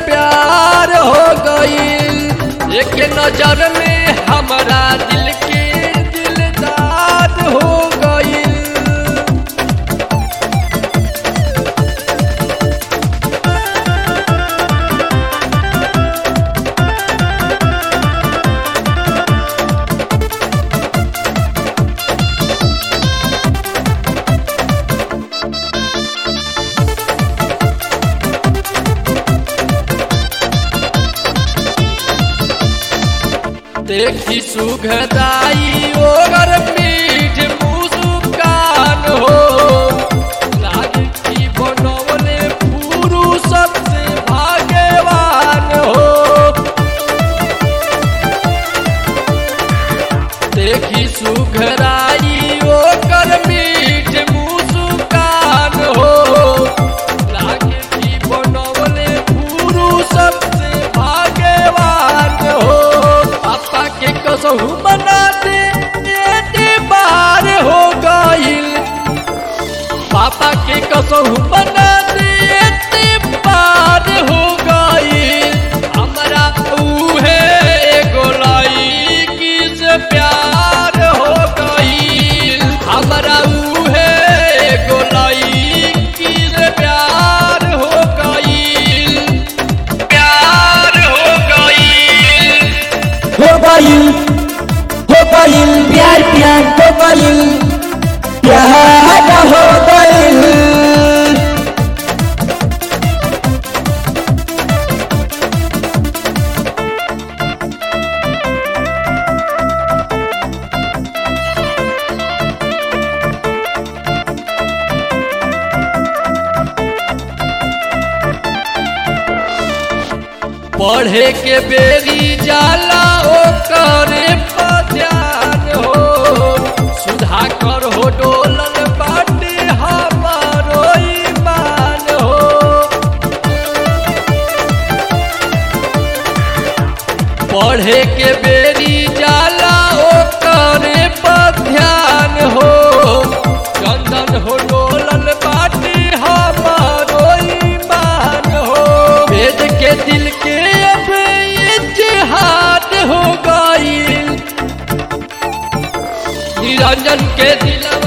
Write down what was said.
प्यार हो गईल एक नजर में हमारा दिल के दिलदार हो गईल देखी सुखदाई ओगर मीठ मुस्कान हो लागे की बनवले पुरुषत से भाग्यवान हो देखी सुखदाई ओकर मीठ मुस्कान हो लागे की बनवले पुरुषत से भाग्यवान हो पापा के कसहु मना दे बेटे बार हो गईल पापा के कसहु मना दे बेटे बार हो गईल हमरा उहे एगो लईकी से प्यार हो गईल हमरा उहे एगो लईकी से प्यार हो गईल प्यार हो गईल हो गईल हो गईल प्यार प्यार हो गईल प्यार हो गईल पढ़े के बेरी जाला ओ करे ध्यान हो सुधा कर हो डोलल बाटे हमारो ईमान हो पढ़े के बेरी जाला ओ करे ध्यान हो चंदन हो डोलल बाटे हमारो ईमान हो वेद के दिल के अब इतिहाद हो गईल निरंजन के दिलवा